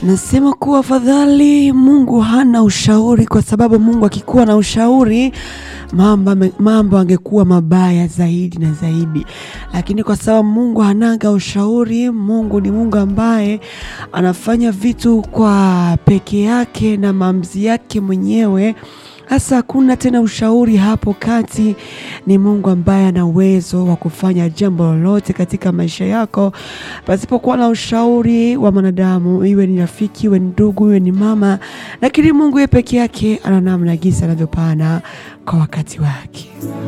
Nasema kuwa afadhali Mungu hana ushauri, kwa sababu Mungu akikuwa na ushauri mambo mambo angekuwa mabaya zaidi na zaidi, lakini kwa sababu Mungu hanaga ushauri, Mungu ni Mungu ambaye anafanya vitu kwa peke yake na maamuzi yake mwenyewe. Hasa hakuna tena ushauri hapo kati. Ni Mungu ambaye ana uwezo wa kufanya jambo lolote katika maisha yako pasipokuwa na ushauri wa mwanadamu, iwe ni rafiki, iwe ni ndugu, iwe ni mama, lakini Mungu yeye peke yake ana namna gisi anavyopana kwa wakati wake.